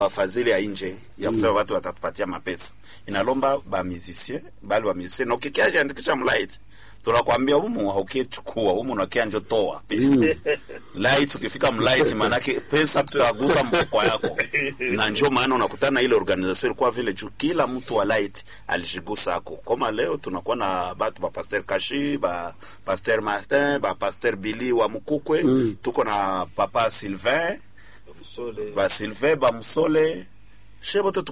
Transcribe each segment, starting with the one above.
wafadhili ya nje ya kusema watu watatupatia mapesa inalomba ba musicien bali ba musicien na ukikiaje andikisha mlight tunakwambia humu haukichukua humu unakia njo toa pesa light ukifika mlight manake pesa tutagusa mfuko yako na njo maana unakutana ile organisation ilikuwa vile juu kila mtu wa light alishigusa ako kama leo tunakuwa na batu ba pasteur Kashi ba pasteur Martin ba pasteur Billy wa Mukukwe tuko na papa Sylvain Msole. ba Sylvain ba Musole shebote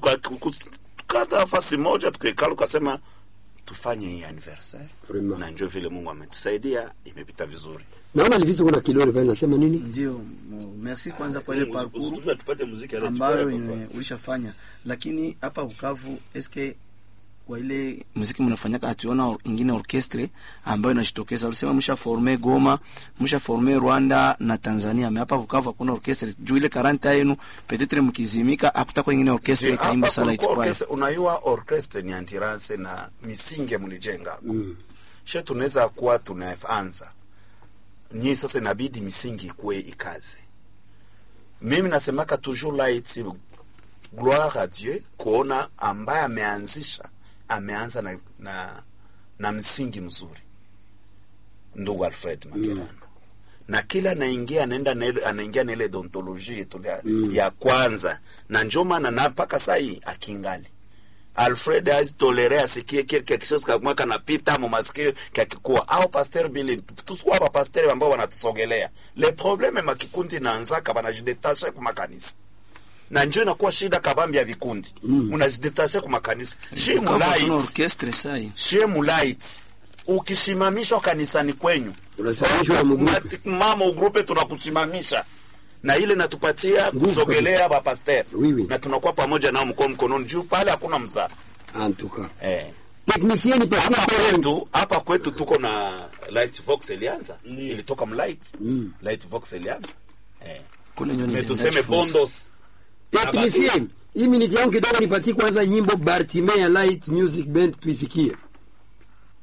tukata nafasi moja tukaikala ukasema tufanye hii anniversaire Vraiment. na njo vile Mungu ametusaidia imepita vizuri. Naona Livisi kuna kilori pale nasema nini? Ndio, mo- merci kwanza kwa ile Muzi- parcours usitume tupate muziki ala ambayo tupate yenye papa. ulishafanya, lakini hapa Bukavu eske kwa ile muziki mnafanyaka hatuona or, ingine orchestre ambayo inajitokeza. Ulisema msha forme Goma, msha forme Rwanda na Tanzania, me hapa Bukavu hakuna orchestre juu ile karanta yenu petetre mkizimika hakutakuwa ingine orchestre Hapa itaimba sala kulikuwa itwaye. orchestre- unayua orchestre ni antirance na misingi mlijenga mm. she tunaweza kuwa tunaanza nyi sasa inabidi misingi ikuwe ikaze mimi nasemaka toujours light gloire à Dieu kuona ambaye ameanzisha ameanza na, na, na msingi mzuri ndugu Alfred Magerano na kila anaingia anaenda na ile- anaingia na ile dontologie yetu ya, ya kwanza na njo maana na mpaka sai akingali Alfred azitolere asikie kile quelque chose kama kanapita mu masikio kakikuwa au pasteur Billy tusikuwa hapa pasteur ambao wanatusogelea le probleme makikundi naanzaka banajidetashe kwa makanisa na njo inakuwa shida kabambi ya vikundi munajidetashe kwa makanisa shi Bukavu hakuna mulait orchestre sai. shie mulait ukishimamishwa kanisani kwenyu Unasimamishwa na mgrupe. Mati- mama ugrupe tunakusimamisha na ile natupatia Nguvu kusogelea bapaster Oui, oui. na tunakuwa pamoja nao mkono mkononi juu pale hakuna mzaa En tout cas. eh. Technicien ni patia hapa pale. kwetu hapa kwetu tuko na light vox ilianza ilitoka mlight light vox ilianza eh. Kule nyoni Me ndio tuseme inajifunza. bondos Technicien, hii minute yangu kidogo nipatie kwanza nyimbo Bartime ya Light Music Band tuisikie.